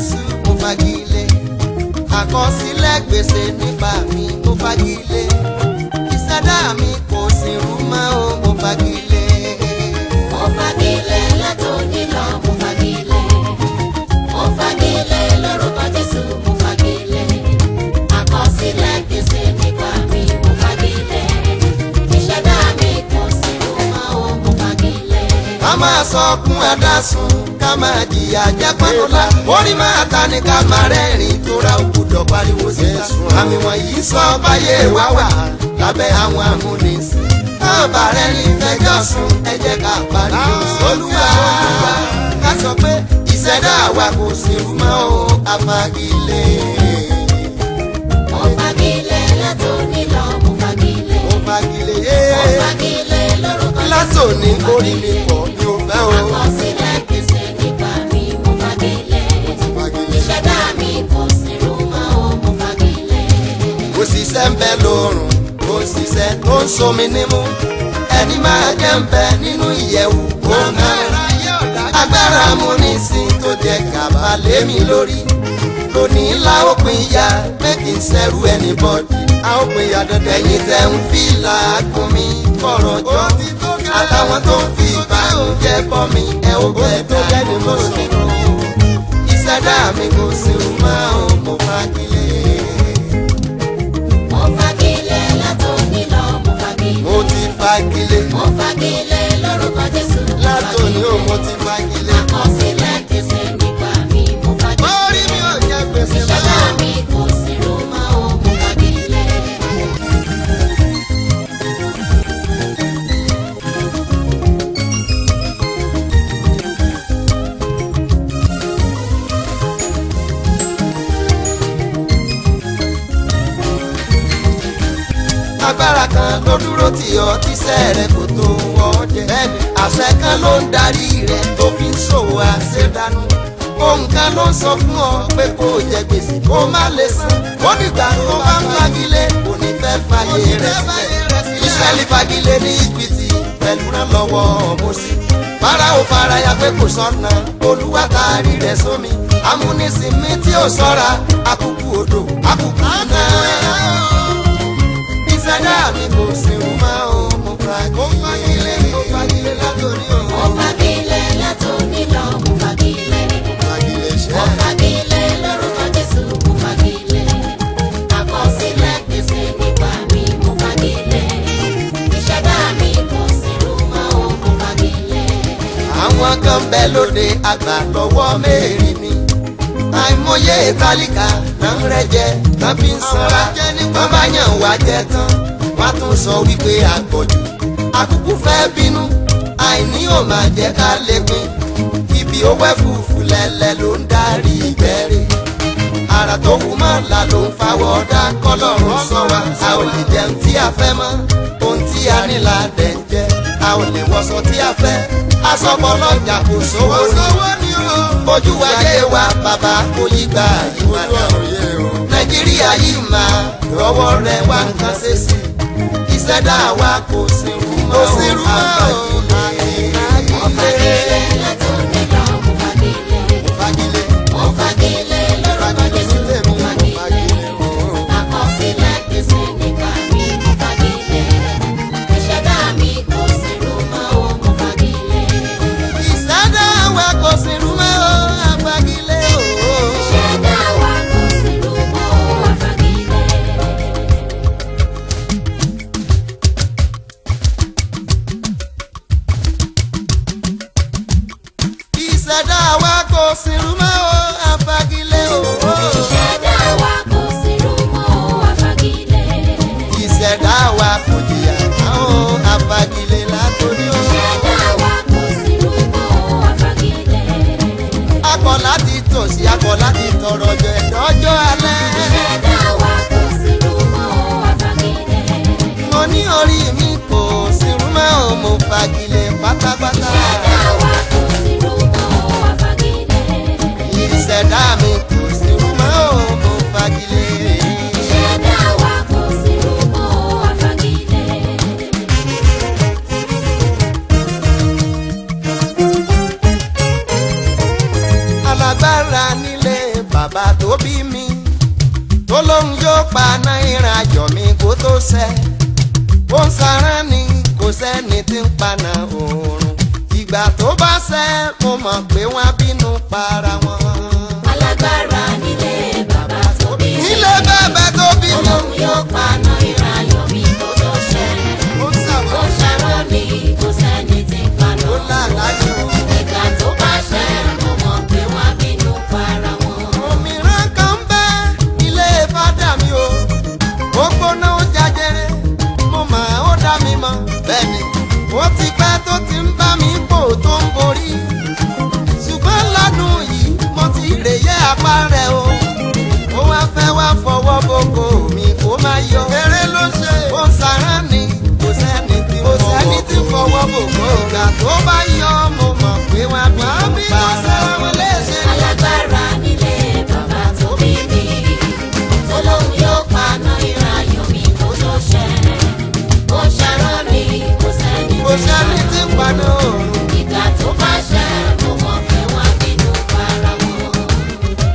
jésù mo fagilé àkọsílẹ̀ gbèsè nípa mi mo fagilé ìṣẹ̀dá mi kò sì rú mọ́ o mo fagilé. Mo fagilé látòní lọ, mo fagilé. Mo fagilé lórúkọ Jésù, mo fagilé. Àkọsílẹ̀ gbèsè nípa mi, mo fagilé. Ìṣẹ̀dá mi kò sí rú mọ́ o, mo fagilé. ká máa sọkún ẹ̀dásùn ká máa jìyà jẹ́ pọ́nlá orí máa ta ni ká máa rẹ́rìn tó ra òkùdọ̀ pariwo síta àmì wọ̀nyí sọ báyé wá wà lábẹ́ àwọn amúnisìn káàbà rẹ̀ ní fẹjọ́ sùn ẹ jẹ́ ká pariwo sólúwà ká sọ pé ìṣẹ̀dá wa kò sí rú mọ́ o àfagilé. Mo fagilé látòní lọ, mo fagilé. mo fagilé Mo fagilé lórúkọ Jésù, látòní mo orí mi fagilé. pọ̀ mi ò fẹ́ o. Àkọsílẹ̀ gbèsè nípa mi, mo fagilé. Ìṣẹ̀dá mi kò sí rú mọ́ o, mo fagilé. òṣìṣẹ́ ń bẹ lóòrùn òṣìṣẹ́ tó ń somi nímú ẹni máa jẹ́ ń bẹ nínú ìyẹ̀wù òun náà agbára amúnisìn tó jẹ gàba lémi lórí lónìí la ó pin ya pé kì í ṣẹrú ẹni bọ́dì a ó pin ya dandan ẹ̀yin tẹ̀ ń fi làágùn mi kọ̀rọ̀ jọ àtàwọn tó ń fi ìbànújẹ́ bọ́ mi ẹ ó bẹ̀ tó gẹ́ni mo sọ̀rọ̀ ìṣẹ̀dá mi kò sí rúmọ́ ò mo fagilé. Mo fagilé látòní lọ, mo fagilé. mo ti fagilé Mo fagilé lórúkọ Jésù, mo látòní fagilé. ò mo ti fagilé. Àkọsílẹ̀ gbèsè nípa mi, mo fagilé. orí mi ò jẹ gbèsè Ìṣẹ̀dá mọ́. mi kò sí rú mọ́ o, mo fagilé. agbára kan ló dúró tì ọ́ tíṣẹ́ rẹ kò tó ọ jẹ. bẹ́ẹ̀ni àṣẹ kan ló ń darí rẹ tó fi ń ṣòwò àṣedánù. ohun kan ló ń sọ fún ọ pé kó o jẹ gbèsè kó o má lè san. ó dìgbà tó bá ń fagilé kò ní fẹ́ fàyè rẹ sílẹ̀. ìṣẹ́lì fagilé ní ìgbìtì pẹ̀lú ránlọ́wọ́ Mósè. Fáráò faraya pé kò sọ́nà olúwa taari rẹ̀ sómi. amúnisìn mi tí ò sọ́ra akúkú odò akúkú náà ìṣẹ̀dá mi kò sí rú mọ́ o mo fagilé mo fagilé látòrí o. Mo fagilé látòní lọ, mo fagilé. fagilé Mo ṣẹ́. fagilé lórúkọ Jésù, mo fagilé. Àkọsílẹ̀ gbèsè nípa mi, mo fagilé. Ìṣẹ̀dá mi kò sí rú mọ́ o, mo fagilé. àwọn kan bẹ lóde àgbà lọ́wọ́ mẹ́rin ni. àìmọye ìtàlíkà náà ń rẹ́jẹ náà fi ń sanra. wọ́n bá yàn wá jẹ tán wọ́n á tún sọ wípé àgbọ̀jù. àkùkù fẹ́ bínú àìní ò máa jẹ́ ká lè pin. ibi owó ẹ̀fúùfù lẹ́lẹ́ ló ń darí ìgbẹ́rẹ́. ara tó wù mọ́ la ló ń fawọ́ ọ̀dà kọlọ́run sọ wa. a ò lè jẹun tí a fẹ́ mọ́ ohun tí a ní la dẹ̀ ń jẹ. a ò lè wọṣọ tí a fẹ́ asọ́pọ̀ lọ́jà kò sówó ní. ojú ayé wa bàbá kò yí gbà ìwádà. nàìjíríà yìí máa rọwọ́ rẹ̀ wá nǹkan ṣe sí. ìṣẹ̀dá wa kò sí rú mọ́ Mo fagilé látòní lọ, mo fagilé. fagilé. Mo fagilé lórúkọ Jésù, mo fagilé. Àkọsílẹ̀ gbèsè nípa mi, mo fagilé. Ìṣẹ̀dá mi kò sí rú mọ́ o, mo fagilé. ìṣẹ̀dá wa kò sí rú mọ́ àfagilé o. Ìṣẹ̀dá wa kò sí rú mọ́ o, àfagilé. ìṣẹ̀dá wa kò sí rú mọ́ àfagilé o. Ìṣẹ̀dá wa kò sí rú mọ́ o, àfagilé. ìṣẹ̀dá wa kò jìyà táwọn àfagilé látòrí o. Ìṣẹ̀dá wa kò sí rú mọ́ o, àfagilé. akọ láti tòsí akọ láti tọrọ jọ ẹ̀dọ́jọ́ alẹ́. Ìṣẹ̀dá wa kò sí rú mọ́ o, àfagilé. mo ní orí mi kò sí rú mọ́ mo fagilé pátápátá. Ìṣẹ̀dá wa kò sí rú mọ́ o, àfagilé. ìṣẹ̀dá mi kò sí rú mọ́ mo fagilé. Ìṣẹ̀dá wa kò sí rú mọ́ o, àfagilé. alágbára nílé bàbá tó bí mi tó lóun yóò pa náírà jọ mi kó tó ṣẹ ó ń sarán ni kò sẹ́ni tí ń paná oòrùn ìgbà tó bá ṣẹ mo mọ̀ pé wọ́n á bínú para wọn. alágbára nílé bàbá tó bí mi. nílé bẹ́ẹ̀ tó bí mi. olóhùn yóò paná ìrayọ̀ mi kó tó ṣẹ. ó sàmọ́ ó ṣàrọ̀ ni kò sẹ́ni tí ń paná. ó làlájò. ìgbà tó bá ṣẹ mo mọ̀ pé wọ́n á bínú para wọn. òmíràn kan bẹ́ ilé fádà mi o ó gbóná ó jajere mo mà ó dá mi mọ̀ bẹ́ẹ̀ni ó ti pẹ́ tó ti ń bá mi pò tó ń borí ṣùgbọ́n lọ́dún yìí mo ti rèyé apá rẹ̀ o ó wá fẹ́ wá fọwọ́ boko mi kó má yọ.